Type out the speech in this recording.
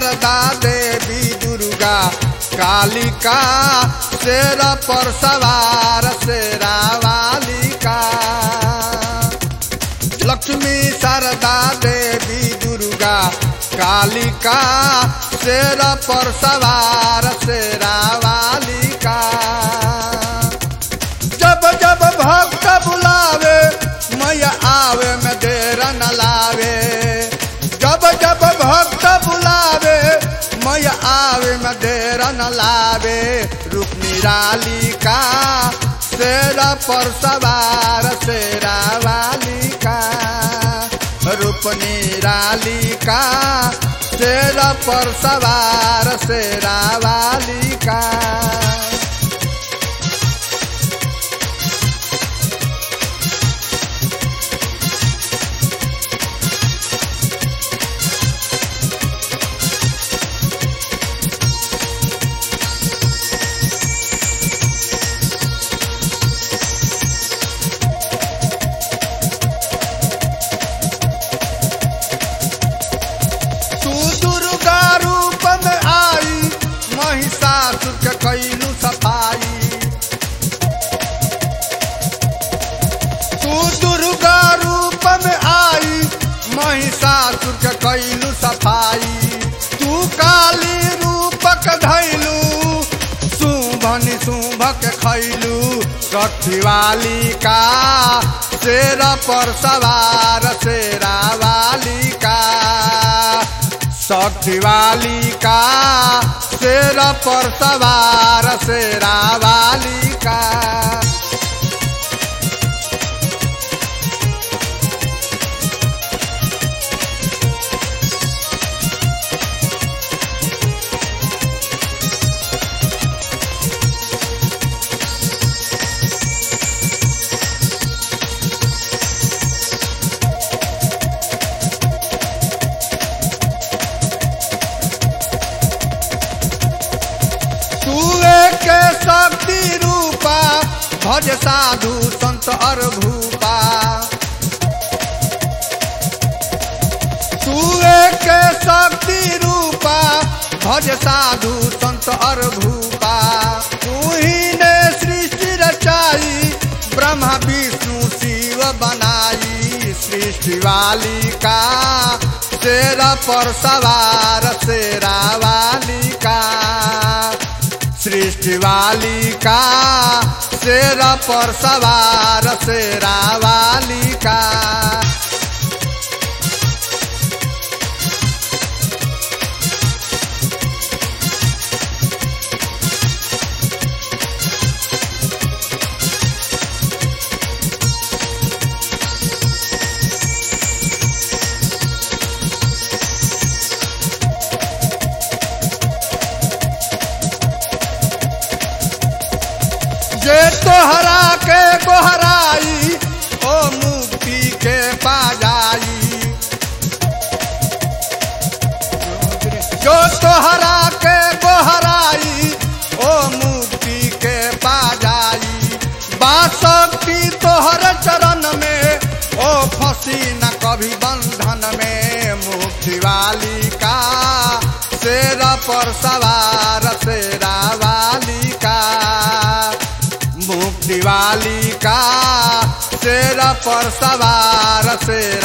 शारदा देवी दुर्गा कालिका शेर पर सवार शेरा वालिका लक्ष्मी शारदा देवी दुर्गा कालिका शेर पर सवार शेरा वालिका जब जब भक्त बुलावे मैया आवे में देर न लावे जब जब भक्त बुलावे मैया आवे में देर न लावे रूप निरालिका शेर पर सवार शेरा वालिका रूप निरालिका शेर पर सवार शेरा वालिका तू दुर्गा रूप में आई महिषासुर के कैलू सफाई तू दुर्गा रूप में आई महिषासुर के कैलू सफाई तू काली रूपक धैलू शुभ निशुभ के खैलू सखी वाली का शेर पर सवार शेरा वाली का सखी वाली का शेर पर सवार शेरा वाली का तू एक शक्ति रूपा भज साधु संत और भूपा तू एक शक्ति रूपा भज साधु संत और भूपा तू ही ने सृष्टि रचाई ब्रह्मा विष्णु शिव बनाई सृष्टि वाली का शेर पर सवार शेरा वाली का सृष्टि वाली का शेर पर सवार शेरा वाली का जे तोहरा के गोहराई ओ मुक्ति के पा जाई जो तोहरा के गोहराई ओ मुक्ति के पा जाई बासक्ति तोहर चरण में ओ फंसी न कभी बंधन में मुक्ति वाली का शेर पर सवार शेरा वाली का मुक्ति वाली का शेर पर सवार शेरा